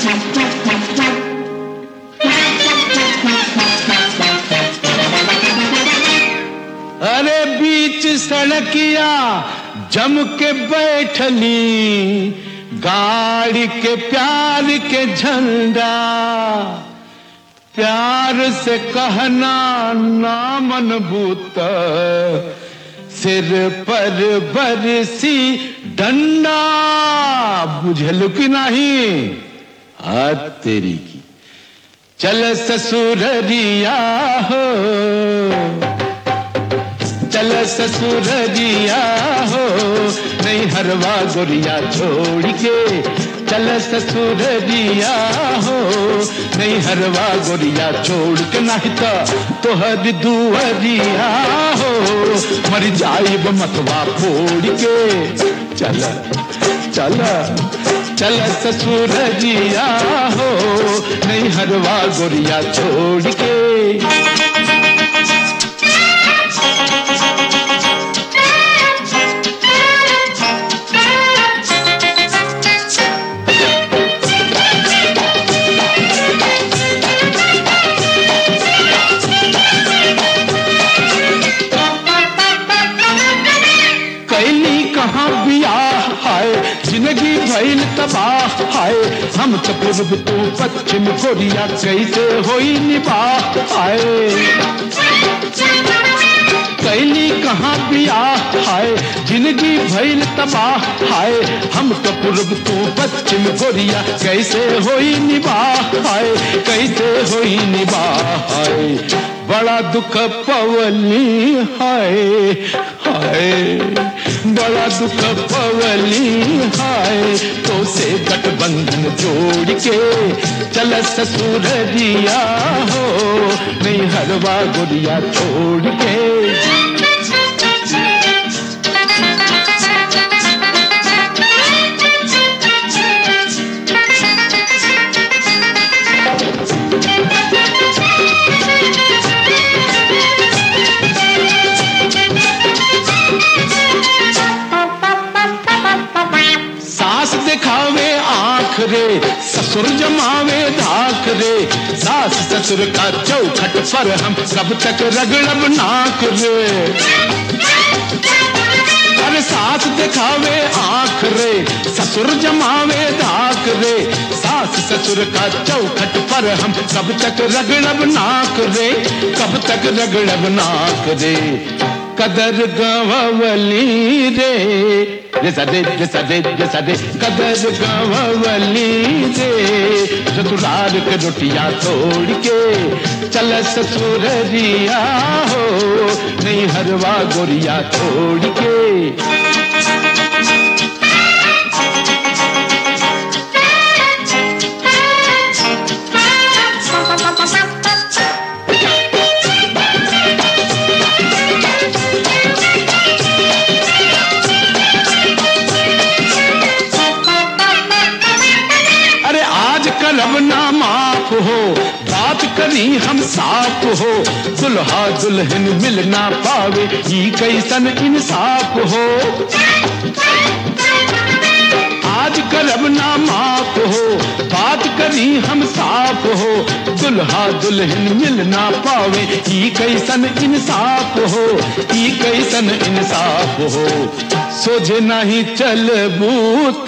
अरे बीच सड़किया जम के बैठली गाड़ी के प्यार के झंडा प्यार से कहना ना मन भूत सिर पर बरसी डंडा बुझल कि नहीं आ तेरी की चल ससुररिया हो चल ससुररिया हो नहीं हरवा गोरिया छोड़ के चल ससुररिया हो नहीं हरवा गोरिया छोड़ के नहीं तो तोहर दुअरिया हो मर जाइब मतवा फोड़ के चल चल चल ससुररिया हो नहीं हरवा गोरिया छोड़ के कैली कहाँ बियाह हाय जिंदगी भइल तबाह हाय हम तो पूर्व तू पश्चिम कोरिया कैसे होई निबाह हाय कैली कहाँ बियाह हाय जिंदगी भइल तबाह हाय हम तो पूर्व तू पश्चिम कोरिया कैसे होई निबाह हाय कैसे होई निबाह हाय बड़ा दुख पवली हाय हाय बड़ा दुख पवली हाय तो से गठबंधन जोड़ के चल ससुररिया हो नहीं हरवा गुड़िया छोड़ के सास दिखावे आंख रे ससुर जमावे धाक रे सास ससुर का चौखट पर हम कब तक रगड़ब नाक रे अरे सास दिखावे आंख रे ससुर जमावे धाक रे सास ससुर का चौखट पर हम कब तक रगड़ब नाक रे कब तक रगड़ब नाक रे कदर गवली रे रे सदे रे सदे रे सदे कदर गवली रे चतुरार के रोटियां तोड़ के चल ससुररिया हो नहीं हरवा गोरिया छोड़ के अरे आज करब ना माफ हो बात करी हम साफ हो दुल्हा दुल्हन मिल ना पावे ई कैसन इंसाफ हो आज करब ना माफ हो बात करी हम साफ हो दुल्हा दुल्हन मिल ना पावे ई कैसन इंसाफ हो ई कैसन इंसाफ हो सोझे नहीं चल बूत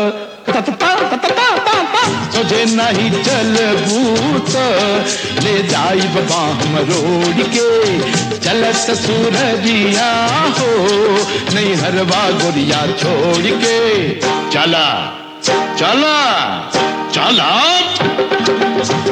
सोझे नहीं चल बूत ले जाई बाबा हम रोड के चल ससुररिया हो नहीं हरवा गोरिया छोड़ के चला चला चला